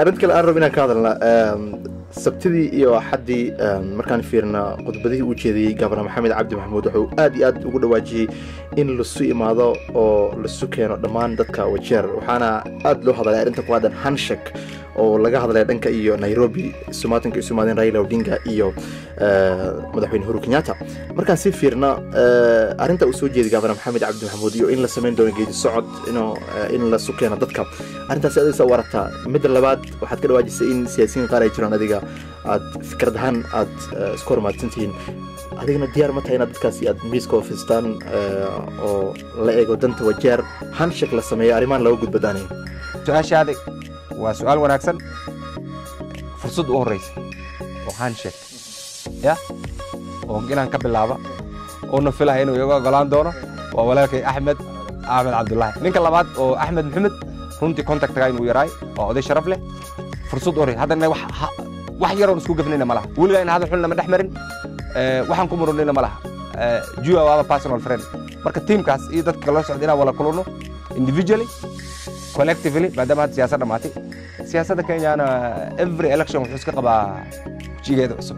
arrinta kale aan rabo inaan ka hadalna sabtidii iyo axaddii markaan fiirna khudbadihii uu jeediyey gabana maxamed cabdi maxamuud wuxuu aad iyo aad ugu dhawaajiyey in lasu imaado oo lasu keeno dhammaan dadka wajeer waxaana aad loo hadlay arrinta ku haddan hanshak oo laga hadlaya dhanka iyo nairobi sumaatanka isu imaadeen raila odinga iyo madaxweyne huru kenyatta markaan si fiirna arrinta uu soo jeeday gabana maxamed cabdi maxamuud iyo in la samayn doono geedi socod in lasu keeno dadka arrintaasi adisa u aragtaa midda labaad waxaad ka dhawaajisay in siyaasiyiin qaar ay jiraan adiga aad fikrad ahaan aad isku hormaadsantihiin adigana diyaar ma tahay inaad dadkaasi aad miiska ofistaan oo la eego danta wajeer hanshak la sameeyo arrimahan laga gudbadaanayn su-aashaadi waa su-aal wanaagsan fursad u horreysa oo hanshek ya oo inaan ka bilaaba oona filaya inuu iga ogolaan doono waa walaalkay axmed axmed cabdullaahi ninka labaad oo axmed maxamed runtii contactga inuu yaraay waa oday sharaf leh fursad u horreysa haddana wax yaroon isku gafnayna ma laha weligaa in hadal xun lama dhex marin waxaan ku murunayna ma laha jua waaba personal friend marka tiimkaas iyo dadka kala socda inaan wala kulano individually collectively maadaama hadda siyaasad dhammaatay siyaasadda kenyana every election wuxuu iska qabaa jigeeda cusub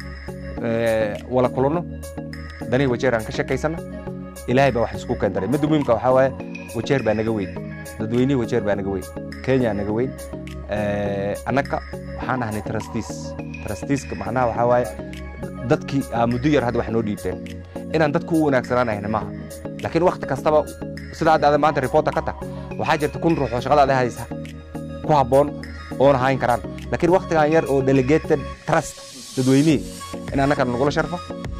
wala kulano danihii wajeer aan ka sheekaysana ilaahay baa wax isku keendaray midda muhiimka waxaa waaye wajeer baa naga weyn dadweynihii wajeer baa naga weyn kenya naga weyn annaga waxaan ahnay trustees trusteeska macnaha waxaa waaye dadkii muddo yar hadda wax noo dhiibteen inaan dadku u wanaagsanaanayna maaha laakiin wakti kastaba sida hadda adan maanta reporter ka tah waxaa jirta kun ruux oo shaqadaada haysa ku habboon oona hayn karaan laakiin waktigan yar oo delegated trust dadweynihii in annagana nagula sharfo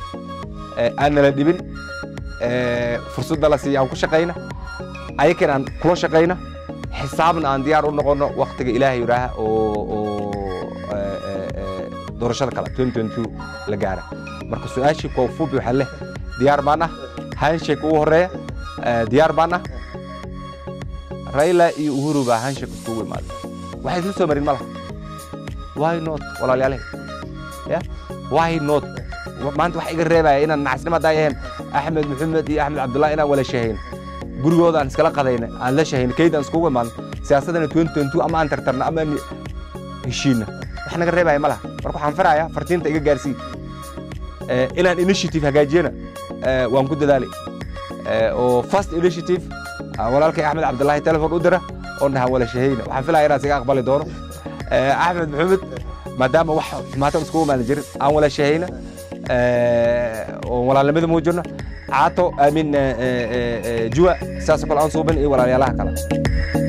aan nala dhibin fursadda la siiya aan ku shaqayna ayakan aan kula shaqayna xisaabna aan diyaar u noqono waktiga ilaahay yidhaaha oo doorashada kale la gaara marka su-aashii koofubi waxaa leh diyaar baan ah hanshake ugu horeeya diyaar baan ah raila iyo uhuru baa hanshake iskugu imaaday waxay isla soo marin ma laha why not walaalyaale ya why not maanta wax iga reebaya inaan nacasnimo haddaa yaheen axmed maxamed iyo axmed cabdullahi inaan wala shahayn gurigooda aan iskala qadayna aan la shahayn keydaan iskugu imaadno siyaasadana ama aan tartarna ama aan heshiina wax naga reebaya ma laha marka waxaan farayaa fartiinta iga gaarsii inaan initiative hagaajiyana waan ku dadaalay oo first initiative walaalkay axmed cabdullaahi telefon u dira oo dhahan wala shahayna waxaan filaya inaan siga aqbali doono axmed maxamed maadaama wax xumaatan iskugu maalin jirin aan wala shahayna oo walaalnimada muujino caato aamin juwa sidaasoo kale aan suubin iyo walaalyaalaha kale